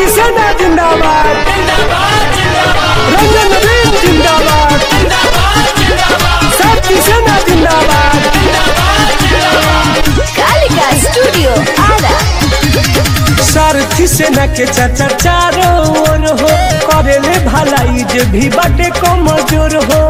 शक्ति सेना जिंदाबाद रंजन नवीन जिंदाबाद शक्ति सेना जिंदाबाद कालिका स्टूडियो आरा सारथी सेना के चाचा चारों ओर हो करेले भलाई जे भी बाटे कमजोर हो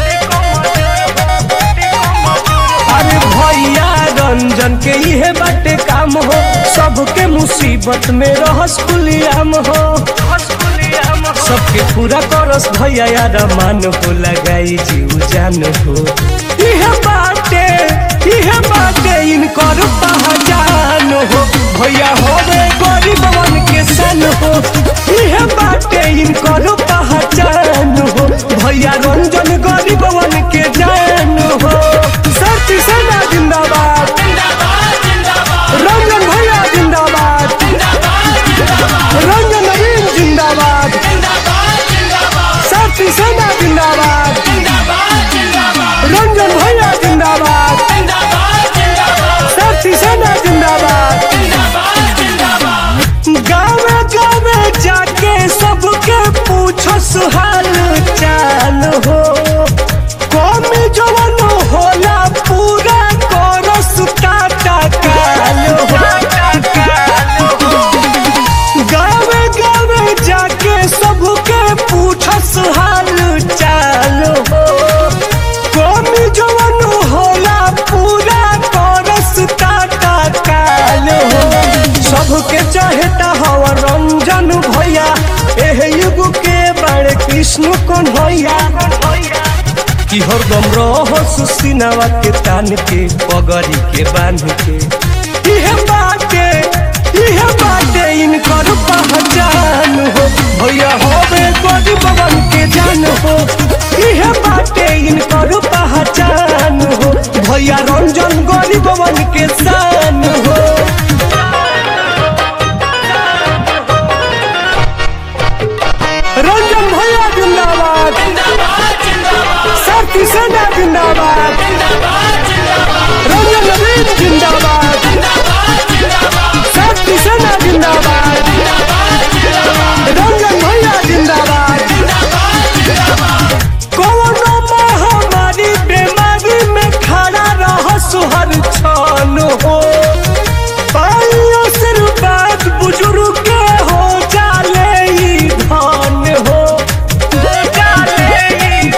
अरे भैया रंजन के इहे बाटे काम हो सबके मुसीबत में रहस कुलियाम हो सबके पूरा करस भैया यार मान हो लगाई जीव जान हो इहे बाटे इहे बाटे इनकर पहचान हो भैया होवे गरीबवन के सन हो इहे बाटे इनकर पहचान हो भैया रंजन गरीबवन के जान हो शक्ति सेना जिंदाबाद रंजन भैया जिंदाबाद रंजन नवीन जिंदाबाद शक्ति सेना जिंदाबाद रंजन भैया जिंदाबाद शक्ति सेना जिंदाबाद गावे गावे जाके सबके पूछो सुहाल चाल हो कौन जवन होला पूरा करस काटा काल हो गावे गावे जाके सबके पूछस हाल चाल हो कौन जवन होला पूरा करस काटा काल हो सबके चाहता हवा रंजन भैया एह युग के बड़े कृष्ण कौन भैया कि हरदम रहो सुसिनावा के तान के पगड़ी के बांध के इहे बाटे इहे बाटे इनकर पहचान हो भैया होवे गरीबवन के जान हो इहे बाटे इनकर पहचान हो भैया रंजन गरीबवन के शान हो रंजन भैया जिंदाबाद शक्ति सेना जिंदाबाद रंजन नवीन जिंदाबाद शक्ति सेना जिंदाबाद रंजन भैया जिंदाबाद कोरोना महामारी बीमारी में खड़ा रह सुहर छान हो पाइयो सिर बात बुजुर्ग के हो जाले ई धान हो हो जाले ई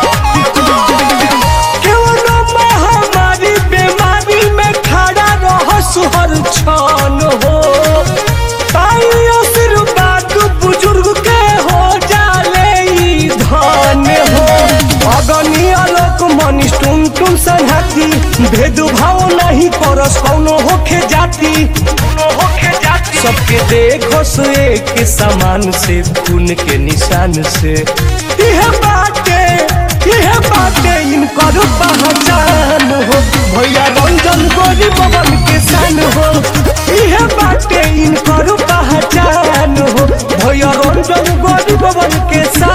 कोरोना महामारी बीमारी में खड़ा रह सुहर छान हो पाइयो सिर बात बुजुर्ग के हो जाले ई धान हो अगनी आलोक मनीष टुन टुन संहति भेदभाव नहीं करस कौनो होखे जाति सबके देखो सो एक समान से खून के निशान से यह बाटे यह बाटे इनकर पहचान हो भैया रंजन गोरी पवन के सन हो यह बाटे इनकर पहचान हो भैया रंजन गोरी पवन के सन